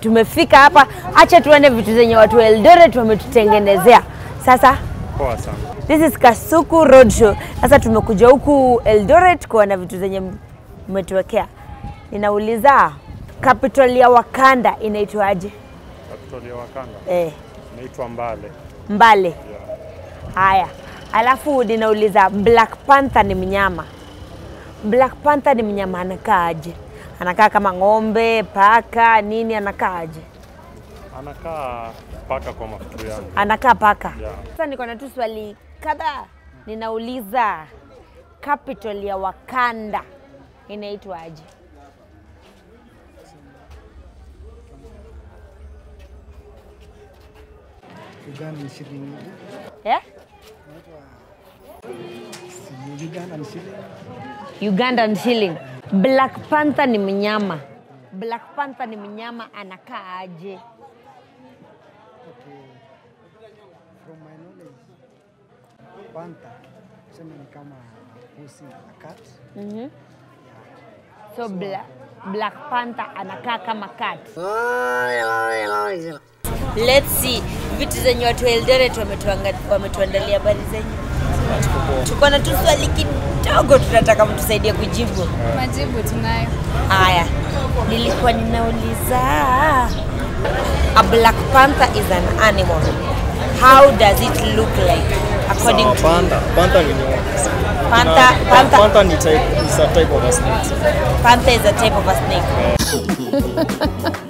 tumefika hapa, acha tuone vitu zenye watu wa Eldoret wametutengenezea. Sasa Poa sana. this is Kasuku Roadshow. Sasa tumekuja huku Eldoret kuona vitu zenye mmetuwekea. Ninauliza capital ya Wakanda inaitwaje? Capital ya Wakanda Eh, inaitwa Mbale. Mbale. Yeah. Haya, alafu ninauliza Black Panther ni mnyama. Black Panther ni mnyama anakaaje? Anakaa kama ng'ombe, paka, nini? Anakaaje? Anakaa paka kwa mafikiri yangu. Anakaa paka. Yeah. Sasa niko na tu swali kadhaa. Ninauliza capital ya Wakanda inaitwaje? Ugandan shilling. Eh? Si Ugandan shilling. Ugandan shilling. Black Panther ni mnyama. Black Panther ni mnyama anakaa aje? Okay. From my knowledge, panther tuseme ni kama pusi a cat. Mhm. So Bla Black Panther anakaa kama cat. Let's see vitu zenye watu wa Eldoret wametuanga- wametuandalia habari zenye. Tuko na tu swali kidogo tunataka mtusaidie kujibu. Majibu tunayo. Haya, nilikuwa ninauliza a black panther is an animal. How does it look like according to you? Panda. Panda ni nyoka. Panther, Na- panther, Panda ni type, is a type of a snake. panther is a type of a snake.